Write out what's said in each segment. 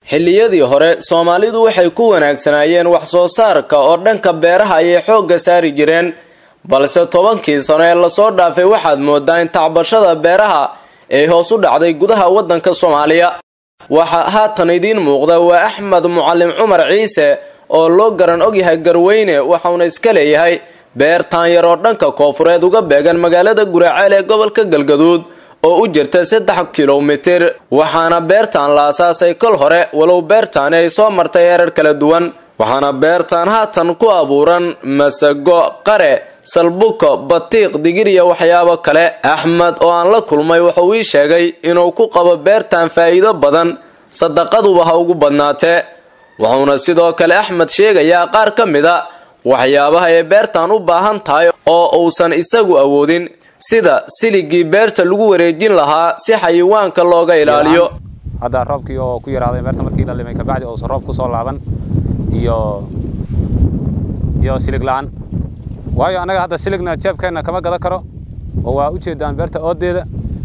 xilliyadii hore soomaalidu waxay ku wanaagsanaayeen wax soo saarka oo dhanka beeraha ayay xoogga saari jireen balse tobankii sano ee lasoo dhaafay waxaad moodaa in tacbashada beeraha ay hoos u dhacday gudaha waddanka soomaaliya waxaa haatan idiin muuqda waa axmed mucalim cumar ciise oo loo garan ogyahay garweyne waxauna iska leeyahay beer taanyar oo dhanka koofureed uga beegan magaalada guraceel ee gobolka galgaduud oo u jirta saddex kilomitir waxaana beertaan la asaasay kol hore walow beertaani ay soo martay heerar kala duwan waxaana beertaan haatan ku abuuran masago qare salbuko batiiq digir iyo waxyaabo kale axmed oo aan la kulmay wuxuu ii sheegay inuu ku qabo beertan faa'iido badan sadaqaduba ha ugu badnaatee wuxuuna sidoo kale axmed sheegayaa qaar ka mid a waxyaabaha ay beertan u baahan tahay oo uusan isagu awoodin sida siligii beerta lagu wareejin lahaa si xayawaanka looga ilaaliyo hadda roobkii oo ku yaraaday beerta markii la limay kabacdi uusan roob kusoo laaban iyo iyo silig la-aan waayo annaga hadda siligna jeebkeenna kama gadan karo oo waa u jeedaan beerta oodeeda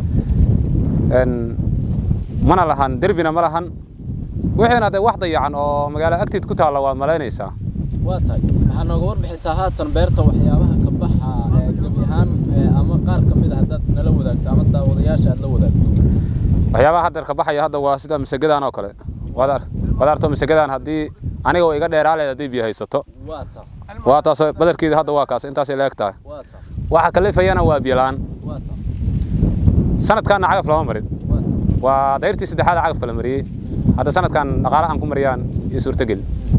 mana lahan derbina ma lahan wixiina de wax dayacan oo magaalo agteed ku taalla waad malaynaysaa waa tahay waxaa nooga warbixisaa haatan beerta waxyaabaha ka baxa gebi ahaan ama qaar ka mid a haddaad nala wadaagto ama daawadayaasha aad la wadaagto waxyaabaha haddeer ka baxaya hadda waa sida masagadaan oo kale waad arto masagadaan haddii aniga oo iga dheeraaleed haddii biyo haysato waa tahay waa taas badarkeeda hadda waa kaas intaasay la eg tahay waa tahay waxa kalifayana waa biyo la-aan waa tahay sanadkaanna cagaf lama marin waa tahay waa dayrtii saddexaad cagafka la mariyey hadda sanadkan dhaqaale aan ku mariyaan iyo suurtogel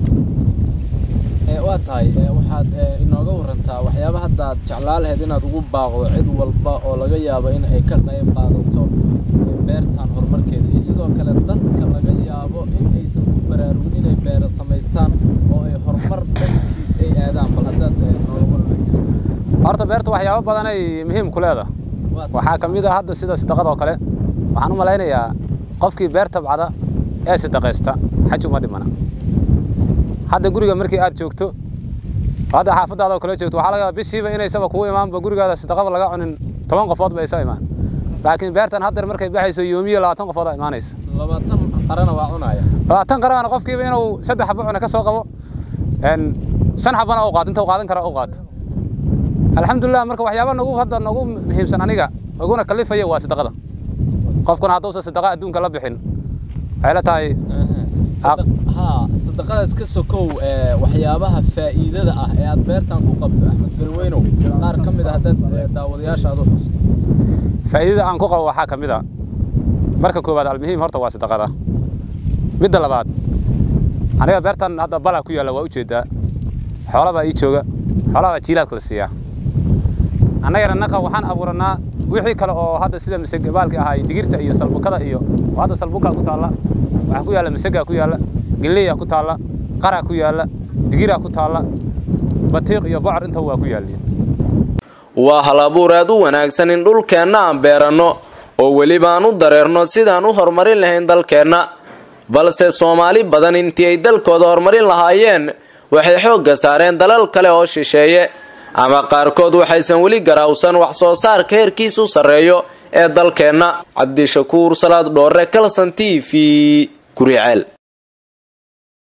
waa tahay waxaad inooga warantaa waxyaaba hadda aad jeclaa lahayd inaad ugu baaqdo cid walba oo laga yaabo in ay ka qayb qaadato beertan horumarkeeda iyo sidoo kale dadka laga yaabo in aysan ku baraarugin inay beera samaystaan oo ay horumar dhankiis ay aadaan bal haddaad nooga waranayso horta beerta waxyaabo badan ay muhiim ku leedahay waxaa ka mid a hadda sida sadaqada oo kale waxaan u malaynayaa qofkii beer tabcada ee sadaqaysta xaj uma dhimana hadda guriga markii aad joogto hadda xaafadaada oo kale joogto waxaa laga yaabaa bishiiba inaysaba kugu imaanba gurigaada sadaqaba laga cunin toban qofood ba isa imaan laakiin beertan haddeer markay baxayso yoomiya labaatan qofood aa imaanaysa labaatan qarana waa cunaya labaatan qarana qofkiiba inuu saddex xabo cuna ka soo qabo shan xabana uu qaato inta uu qaadan kara uu qaato alxamdulilah marka waxyaaba nagu hadda nagu muhiimsan aniga uguna kalifaya waa sadaqada qofkuna hadduusan sadaqa adduunka la bixin waxay la tahay haa sadaqadaas ka sokow waxyaabaha faa'iidada ah ee aad beertan ku qabto axmed garweynow qaar ka mid a haddaad daawadayaasha aad u xusto faa'iidada aan ku qabo waxaa ka mid a marka koowaad almuhiim horta waa sadaqada midda labaad aniga beertan hadda balaa ku yaalla waa u jeedaa xoolabaa ii jooga xoolabaa jiilaadka la siiyaa annagana naqa waxaan abuuranaa wixii kale oo hadda sida masegabaalki ahay digirta iyo salbukada iyo hadda salbukaa ku taalla waxaa ku yaalla masagaa ku yaalla gilleyaa ku taalla qaraa ku yaalla digiraa ku taalla batiiq iyo bocor inta waa ku yaalliin waa hal abuur aad u wanaagsan in dhulkeenna aan beeranno oo weliba aan u dareerno sidaan u horumarin lahayn dalkeenna balse soomaali badan intii ay dalkooda horumarin lahaayeen waxay xoogga saareen dalal kale oo shisheeye ama qaarkood waxaysan weli garaawsan wax soo saarka heerkiisu sarreeyo ee dalkeenna cabdishakuur salaad dhoore kalson t v guriceel